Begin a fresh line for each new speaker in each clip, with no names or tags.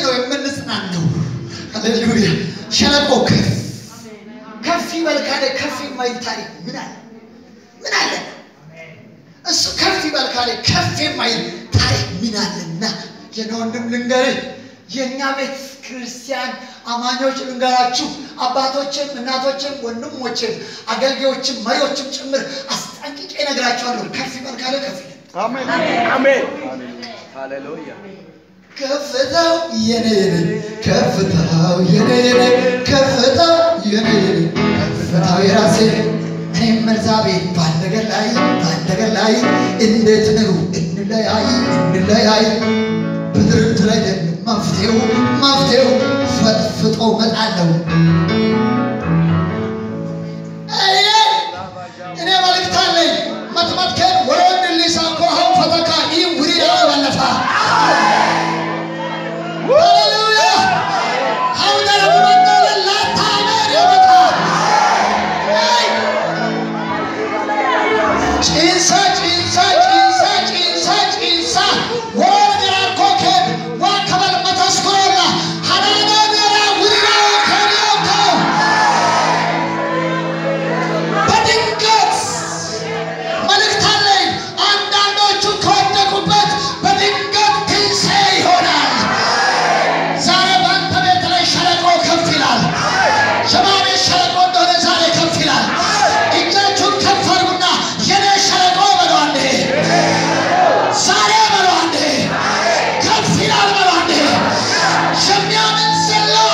ነው የምንጽናናው? ሃሌሉያ። ሸለቆ ከፍ ከፍ ይበል ካለ ከፍ የማይል ታሪክ ምን አለ? ምን አለ? እሱ ከፍ ይበል ካለ ከፍ የማይል ታሪክ ምን አለና? የኔ ወንድም ልንገርህ፣ የእኛ ቤተ ክርስቲያን አማኞች ልንገራችሁ፣ አባቶችም እናቶችም ወንድሞችም አገልጋዮችም መሪዎችም ጭምር አስጠንቅቄ እነግራቸዋለሁ። ከፍ ይበል ካለ ከፍ ይላል።
አሜን አሜን ሃሌሉያ
ከፍታው የኔ የኔ ከፍታው የኔ የኔ ከፍታው የኔ የኔ ከፍታው የራሴ እኔም ኤልዛቤል በአንድ ነገር ላይ በአንድ ነገር ላይ እንዴት ነው እንለያይ እንለያይ በድርድር ላይ ደግሞ መፍትሄው መፍትሄው ፈጥፍጦ መጣለው እኔ መልእክት አለኝ መትመትከን ወደ ወንድ ሊሳ እኮ አሁን ፈተካ ይህ ውሪዳ ባለፋ ሃሌሉያ አሁን ደግሞ መጣለን ላታመን ይመጣ ጭንሳ ጭንሳ ጭንሳ ጭንሳ ጭንሳ ወር ገራኮከን ዋከበል መተስኮላ ሀናና ገራ ውሪዳ ከሪዮቶ በድንገት መልእክት አለኝ። አንዳንዶቹ ከወደቁበት በድንገት ትንሣኤ ይሆናል። ዛሬ በአንተ ቤት ላይ ሸለቆ ከፍ ይላል። የማሜ ሸለቆ እንደሆነ ዛሬ ከፍ ይላል። እጃችሁን ከፍ አድርጉና የኔ ሸለቆ በለው አንዴ፣ ዛሬ በለው አንዴ፣ ከፍ ይላል በለው አንዴ። የሚያምን ዘለው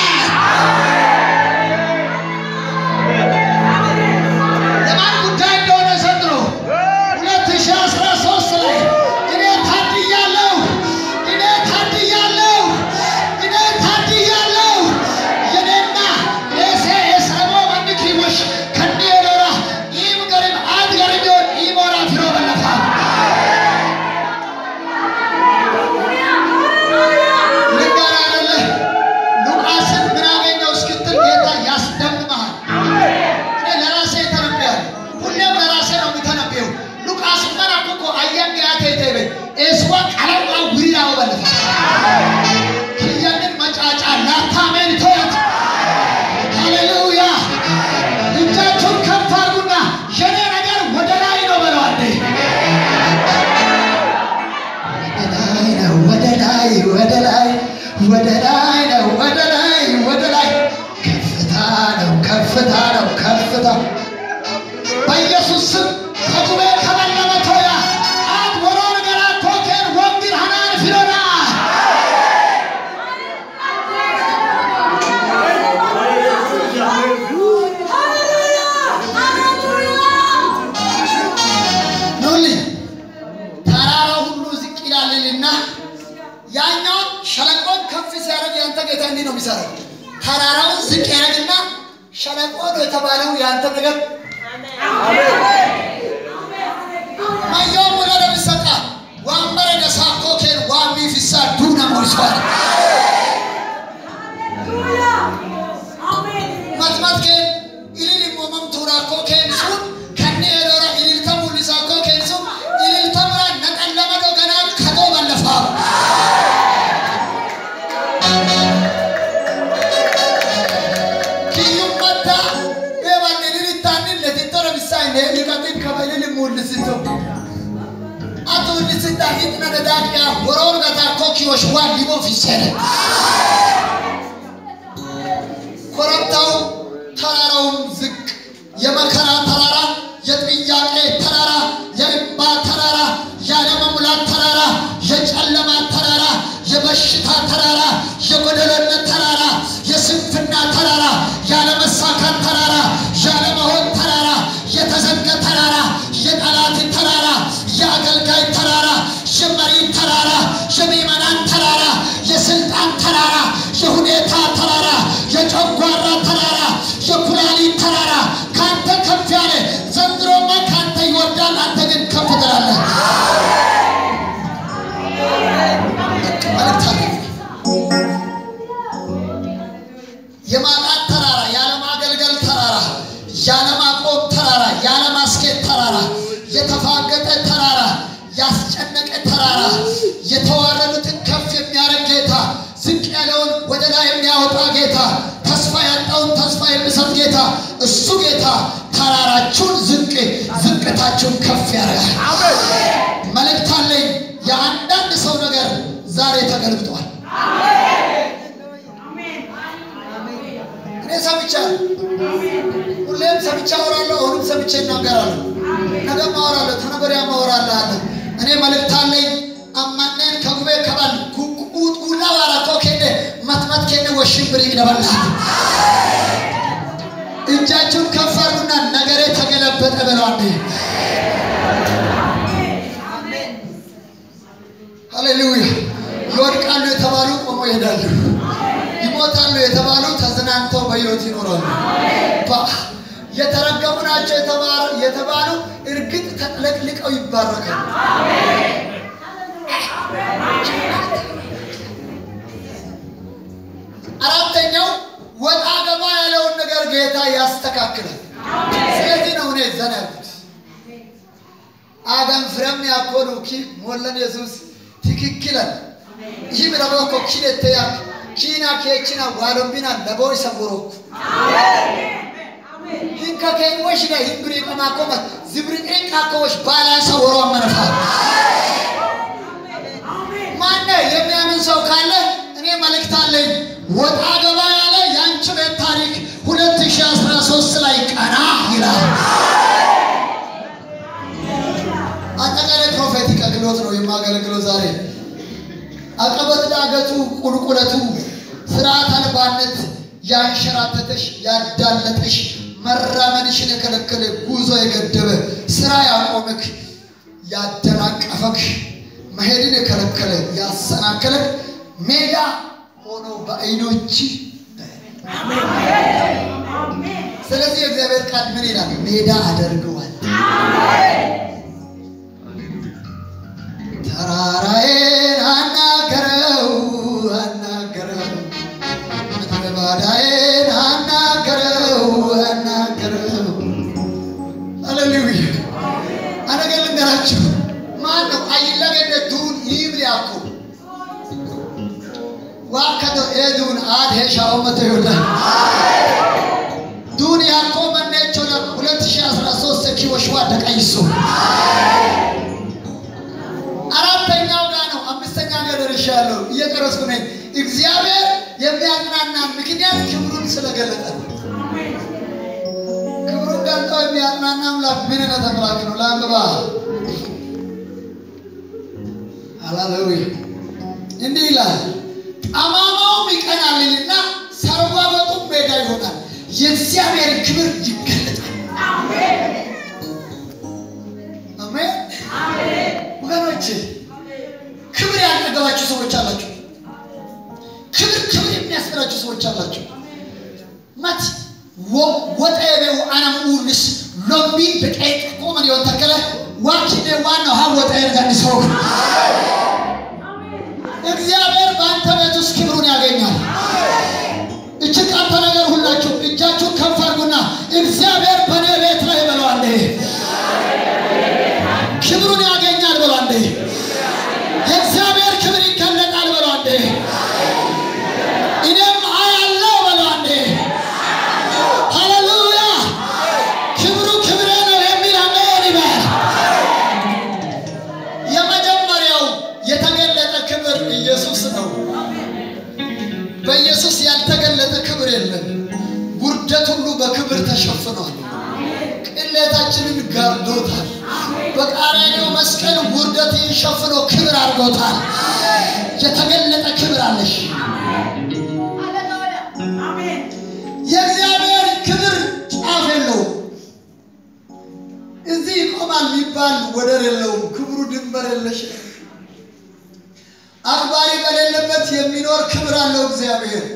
የማን ጉዳይ እንደሆነ ዘንድሮ ሁለት ሺህ አስራ ሦስት ላይ እኔ ታድያለሁ፣ እኔ ታድያለሁ፣ እኔ ታድያለሁ። የኔና የሴ የሰሞ መንኪሞሽ ከኔ ዶራ ኢም ገሪም አድ ገሪም ቢሆን ኢሞራ ፊሮ በለፋ ልንገር አይደለ ሉቃስን ምን አገኘው እስክትል ጌታ ያስደምመሃል። እኔ ለራሴ ተነብያለሁ። ሁሌም ለራሴ ነው የምተነብየው። ሉቃስ መራኩ እኮ አየን ያቴ ተይበ ኤስዋ ቀለማ ጉሪራው በለፈ ክያንን መጫጫ ላታሜን ተያት ሃሌሉያ እጃችሁን ከፍ አድርጉና የኔ ነገር ወደ ላይ ነው በለው አንዴ ወደ ላይ ነው ወደ ላይ ወደ ላይ ወደ ላይ ነው ወደ ላይ ወደ ላይ ከፍታ ነው ከፍታ ነው ከፍታ በኢየሱስ ስም ከጉቤ ከበለመ ቶያ አት ወሮ ነገራ ኮኬን ወንቢር ሀናን ፊሎና ኑልኝ ተራራው ሁሉ ዝቅ ይላልና ያኛውን ሸለቆን ከፍ ሲያደርግ ያንተ ጌታ እንዲህ ነው የሚሰራው። ተራራውን ዝቅ ያደርግና ሸለቆ ነው የተባለው ያንተ ነገር ማየው ሙለ ለምሰጣ ዋንበረ ደሳኮ ኬን ዋሚ ፊሳ ዱና ሞልሷል መጥመት ኬን ኢሊል ሞመም ቱራ ኮ ኬን ሱን ከኔ ዶራ ኢሊልተ ሙሊሳ ኮ ኬን ሱን ኢሊልተ ሙራ ነቀለመዶ ገና ከቶ በለፋ ኪዩመታ ኤባን ኢሊልታንን ለቲቶረ ቢሳይ ሊቀጢን ከበሊል ሙልስቶ አቶ ልስታ ሂጥነ ደዳቅያ ወሮር ገታ ኮኪዮሽ ዋ ሊቦ ፊሰረ ኮረብታው ተራራውም ዝቅ የመከራ ተራራ የጥያቄ ተራራ የእንባ ተራራ ያለመሙላት ተራራ የጨለማ ተራራ የበሽታ ተራራ የጎደሎነት ተራራ የስንፍና ተራራ ያለመሳካት ተራራ ያለመሆን ተራራ የተዘጋ ተራራ የጠላት ተራራ የአገልጋይ ተራራ የመሪ ተራራ የምዕመናን ተራራ የስልጣን ተራራ የሁኔታ ተራራ የጨጓራ ተራራ የኩላሊት ተራራ ካንተ ከፍ ያለ ዘንድሮማ ካንተ ይወርዳል፣ አንተ ግን ከፍ ትላለህ። መልእክት አለኝ። የማጣት ተራራ፣ ያለማገልገል ተራራ፣ ያለማቆም ተራራ፣ ያለማስኬድ ተራራ፣ የተፋገጠ ተራራ፣ ያስጨነቀ ተራራ፣ የተዋረዱትን ከፍ የሚያደርግ ጌታ፣ ዝቅ ላይ የሚያወጣ ጌታ፣ ተስፋ ያጣውን ተስፋ የሚሰጥ ጌታ፣ እሱ ጌታ ተራራችሁን ዝቅ ዝቅታችሁን ከፍ ያደርጋል። መልእክት አለኝ። የአንዳንድ ሰው ነገር ዛሬ ተገልብጧል። እኔ ሰምቻለሁ። ሁሌም ሰምቼ አወራለሁ። አሁንም ሰምቼ እናገራለሁ። ነገም አወራለሁ። ተነገ ወዲያም አወራለሁ። እኔ መልእክት አለኝ። አማኔን ከጉቤ ከባል ቁላ ባራቶ ኬኔ መትመት ኬኔ ወሽብር ይግደበላ እጃችሁን ከፍ አድርጉና ነገሬ ተገለበጠ በለዋል። ሃሌሉያ! ይወድቃሉ የተባሉ ቆሞ ይሄዳሉ። ይሞታሉ የተባሉ ተዝናንተው በሕይወት ይኖራሉ። የተረገሙ ናቸው የተባሉ እርግጥ ተጥለቅልቀው ይባረካሉ። አራተኛው ወጣ ገባ ያለውን ነገር ጌታ ያስተካክላል። ስለዚህ ነው እኔ ዘና ያልኩት። አገን ፍረም ያኮኑ ኪ ሞለን የሱስ ትክክለን ይህ ምለቦኮ ኪለተ ያክ ኪና ኬችና ዋሎምቢና ለቦ ይሰንጎሮኩ ሂንከ ኬኞሽ ነ ሂንብሪ ቀማኮመ ዝብርቅሪቅ አኮዎች ባላንሰ ወሮ አመነፋ ማነ የሚያምን ሰው ካለ እኔ መልእክት አለኝ። ወጣ ገባ ያለ የአንቺ ቤት ታሪክ 2013 ላይ ቀና ይላል። አጠቃላይ ፕሮፌቲክ አገልግሎት ነው የማገለግለው ዛሬ። አቀበት ዳገቱ፣ ቁልቁለቱ፣ ስርዓት አልባነት ያንሸራተተሽ፣ ያዳለጠሽ፣ መራመድሽን የከለከለ ጉዞ የገደበ ስራ ያቆምክ፣ ያደናቀፈክ፣ መሄድን የከለከለ ያሰናከለክ ሜዳ ሆኖ በዓይኖች ስለዚህ የእግዚአብሔር ቃል ምን ይላል? ሜዳ አደርገዋል። ተራራዬን አናገረው አናገረው ምድረ ባዳዬን አናገረው አናገረው። ሃሌሉያ! አነገር ልንገራችሁ። ማን ነው አይለገደ ዱን ይብል ያኮ ዋከዶ ኤዱን አድሄ ሻውመተ ይሁዳ ዱን ያኮ መነቾ ለ 2013 ኪቦሽዋ ደቀይሱ አራተኛው ጋር ነው። አምስተኛ ጋር ደርሻለሁ። እየጨረስኩ ነኝ። እግዚአብሔር የሚያጽናና ምክንያት ክብሩን ስለገለጠ ነው። ክብሩን ገልጦ የሚያጽናና አምላክ ምን አይነት አምላክ ነው? ለአንብባ ሃሌሉያ እንዲህ ይላል ጠማማውም ይቀናልና ሰርጓበጡም ሜዳ ይሆናል፣ የእግዚአብሔር ክብር ይገለጣል። አሜን። ወገኖች ክብር ያልጠገባችሁ ሰዎች አላችሁ። ክብር ክብር የሚያስብላችሁ ሰዎች አላችሁ። ማት ወጠቤው አናሙልስ ሎሚ በቀይቅ ቆመን የሆን ተከለ ዋኪኔ ዋናው ሀ ወጠ ጋር ሰው እግዚአብሔር በአንተ ቤት ውስጥ ክብሩን ያገኛል። እችን ቃንተ ነገር ሁላችሁ እጃችሁን ከፍ አድርጉና እግዚአብሔር በእኔ ቤት ላይ በለዋል ክብሩን ያገኛል ብሎ አንዴ የእግዚአብሔር ክብር ይገለጣል ብሎ አንዴ እኔም አያለው ብሎ አንዴ ሃሌሉያ ክብሩ ክብሬ ነው የሚል አሜን ይበል። የመጀመሪያው የተገለጠ ክብር ኢየሱስ ነው። በኢየሱስ ያልተገለጠ ክብር የለም። ውርደት ሁሉ በክብር ተሸፍኗል። ቅሌታችንን ጋርዶታል። በቃራኒው መስቀል ውርደትን ሸፍኖ ክብር አድርጎታል። የተገለጠ ክብር አለሽ። የእግዚአብሔር ክብር ጫፍ የለውም። እዚህ ይቆማል የሚባል ወደር የለውም። ክብሩ ድንበር የለሽ ነው። አክባሪ በሌለበት የሚኖር ክብር አለው እግዚአብሔር።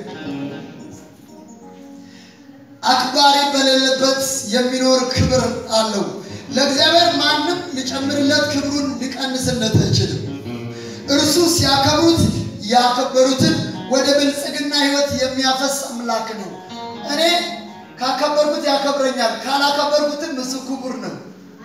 አክባሪ በሌለበት የሚኖር ክብር አለው። ለእግዚአብሔር ማንም ሊጨምርለት ክብሩን ሊቀንስለት አይችልም። እርሱ ሲያከብሩት ያከበሩትን ወደ ብልጽግና ሕይወት የሚያፈስ አምላክ ነው። እኔ ካከበርኩት ያከብረኛል፣ ካላከበርኩትም እሱ ክቡር ነው።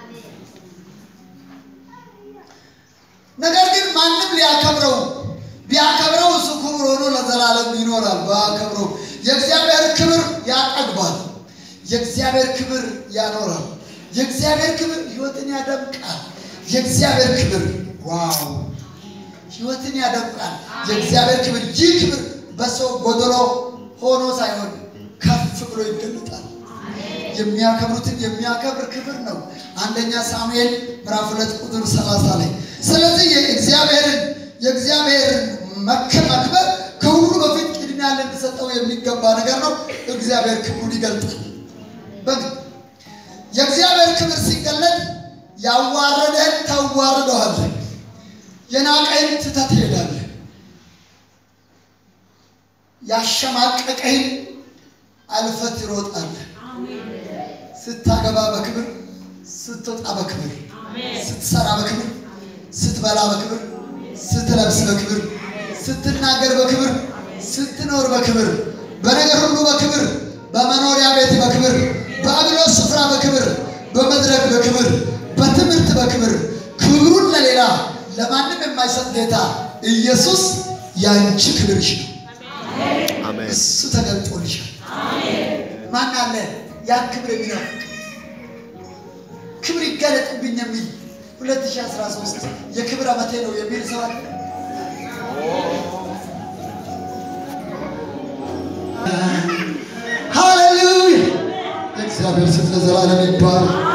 ነገር ግን ማንም ሊያከብረው ቢያከብረው እሱ ክቡር ሆኖ ለዘላለም ይኖራል። ባያከብረው የእግዚአብሔር ክብር ያጠግባል። የእግዚአብሔር ክብር ያኖራል። የእግዚአብሔር ክብር ሕይወትን ያደምቃል። የእግዚአብሔር ክብር ዋው ሕይወትን ያደምቃል። የእግዚአብሔር ክብር ይህ ክብር በሰው ጎደሎ ሆኖ ሳይሆን ከፍ ብሎ ይገለጣል። የሚያከብሩትን የሚያከብር ክብር ነው። አንደኛ ሳሙኤል ምዕራፍ ሁለት ቁጥር ሰላሳ ላይ ስለዚህ የእግዚአብሔርን የእግዚአብሔርን መከበር ከሁሉ በፊት ቅድሚያ ልንሰጠው የሚገባ ነገር ነው። እግዚአብሔር ክብሩን ይገልጣል። በግ የእግዚአብሔር ክብር ሲገለጥ ያዋረደህን ታዋርደዋለህ፣ የናቀህን ትተህ ትሄዳለህ፣ ያሸማቀቀህን አልፈህ ትሮጣለህ። ስታገባ በክብር፣ ስትወጣ በክብር፣ ስትሰራ በክብር፣ ስትበላ በክብር፣ ስትለብስ በክብር፣ ስትናገር በክብር፣ ስትኖር በክብር፣ በነገር ሁሉ በክብር፣ በመኖሪያ ቤት በክብር፣ በአገልግሎት ስፍራ በክብር፣ በመድረክ በክብር፣ በትምህርት በክብር፣ ክብሩን ለሌላ ለማንም የማይሰጥ ጌታ ኢየሱስ ያንቺ ክብርሽ ነው።
አሜን።
እሱ ተገልጦልሻል። ማን አለ ያን ክብር የሚናፍቅ ክብር ይገለጥብኝ የሚል 2013 የክብር ዓመቴ ነው የሚል ሰው አለ? ሃሌሉያ! እግዚአብሔር ስም ለዘላለም ይባረክ።